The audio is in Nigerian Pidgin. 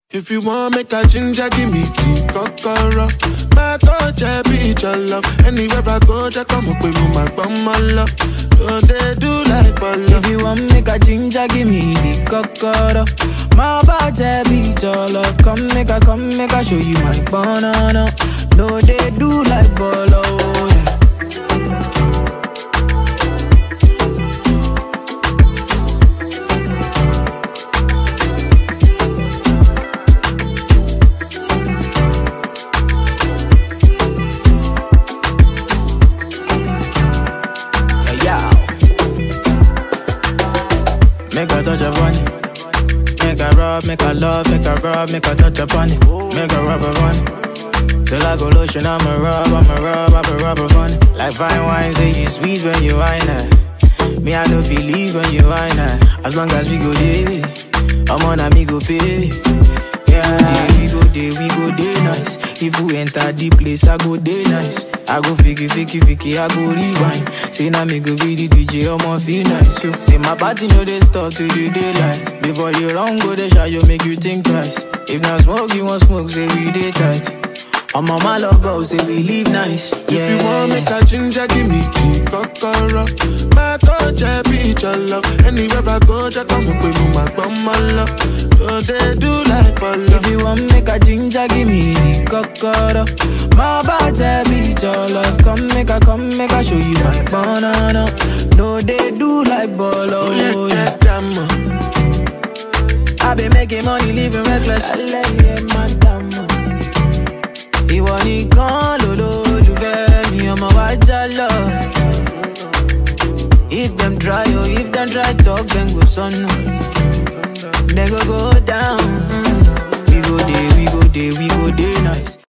If you want make a ginger, give me tea, kokoro. My coach, I be your love. Anywhere I go, just come up with me, my bum, my love. So they do like bolo. If you want make a ginger, give me the cocoa. My body beat your love. Come make a, come make a show you my banana. No, they do like bolo. Yeah. Yeah, yeah. Make a touch upon it. Make a rub, make a love, make a rub, make a touch upon it. Make a rub upon it. Till I go lotion, I'ma rub, I'ma rub, I'ma rub upon it. Like fine wine, say you sweet when you wine it. Me, I know feel leave when you wine it. As long as we go there, I'm on a me go pay. Yeah, we go there, we go there nice. If we enter the place, I go there nice. I go fiki, fiki, fiki, I go rewind. Say now me go be the DJ, I'ma feel nice. So, say my party no they stop till the daylight. Before you run, go the shot, you make you think twice. If not smoke, you want smoke, say we dey tight. I'm on my love go, say we live nice. Yeah. If you want make a ginger, give me tea, kokoro. My coach, I be your love. Anywhere I go, just come up with me, my bum, my love. So they do like bolo. If you want make a ginger, give me the cocoa. My body beat your love. Come make a, come make a show you my banana. No, they do like bolo. Oh, yeah, Yeah. get them, uh. I been making money, living reckless. Alẹ́ madam. Ìwọ nìkan lolólùfẹ́ mi, ọmọ wa já lọ. If them try, oh, if them try talk, then go sọnù. They go go down. We go there, we go there, we go there nice.